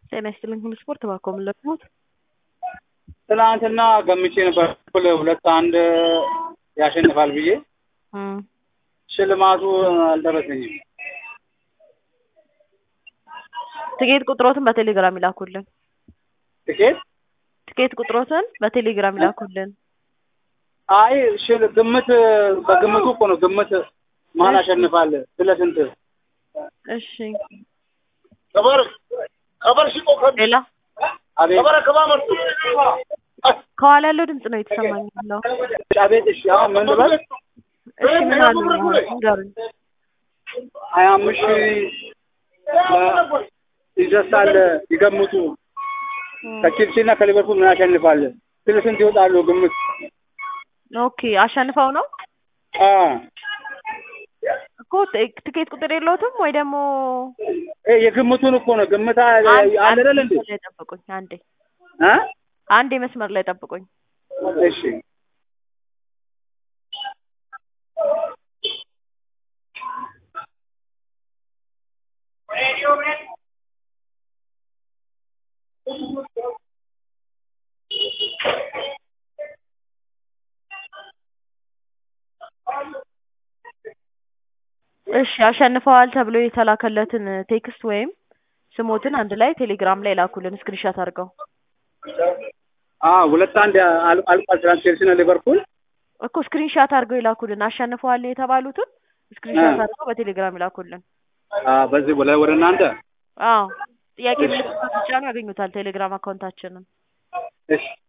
ጤና ይስጥልኝ ሁሉ ስፖርት እባክዎ ምን ለቅሞት? ትናንትና ገምቼ ነበር እኩል ሁለት አንድ ያሸንፋል ብዬ እም ሽልማቱ አልደረሰኝም። ትኬት ቁጥሮትን በቴሌግራም ይላኩልን። ትኬት ትኬት ቁጥሮትን በቴሌግራም ይላኩልን። አይ ሽል ግምት በግምቱ እኮ ነው ግምት ማን ያሸንፋል ስለ ስንት እሺ खबर खबर शिको ሌላ አቤት खबर खबर ከኋላ ያለው ድምጽ ነው የተሰማኝ ያለው። አቤት እሺ አሁን ምን ልበል እሺ ምን አሉ አሁን ንገሩኝ። ሀያ አምስት ሺህ ይደርሳል ይገምቱ ከቼልሲ እና ከሊቨርፑል ምን ያሸንፋል ስለ ስንት ይወጣሉ ግምት ኦኬ አሸንፈው ነው አ እኮ ት- ትኬት ቁጥር የለውትም ወይ ደግሞ እ የግምቱን እኮ ነው ግምት አ- አንድ አለ አንድ አይደል እንዴ መስመር ላይ ጠብቁኝ አንዴ አ አንዴ መስመር ላይ ጠብቁኝ። እሺ እሺ አሸንፈዋል ተብሎ የተላከለትን ቴክስት ወይም ስሞትን አንድ ላይ ቴሌግራም ላይ ላኩልን ስክሪንሻት አድርገው። አ ሁለት አንድ አል- አልቋል ትናንት ቼልሲ እና ሊቨርፑል እኮ ስክሪንሻት አድርገው ይላኩልን። አሸንፈዋል የተባሉትን ስክሪንሻት አ። አድርገው በቴሌግራም ይላኩልን። አ በዚህ ላይ ወደ እናንተ አዎ ጥያቄ ምልክት ብቻ ነው ያገኙታል ቴሌግራም አካውንታችንን። እሺ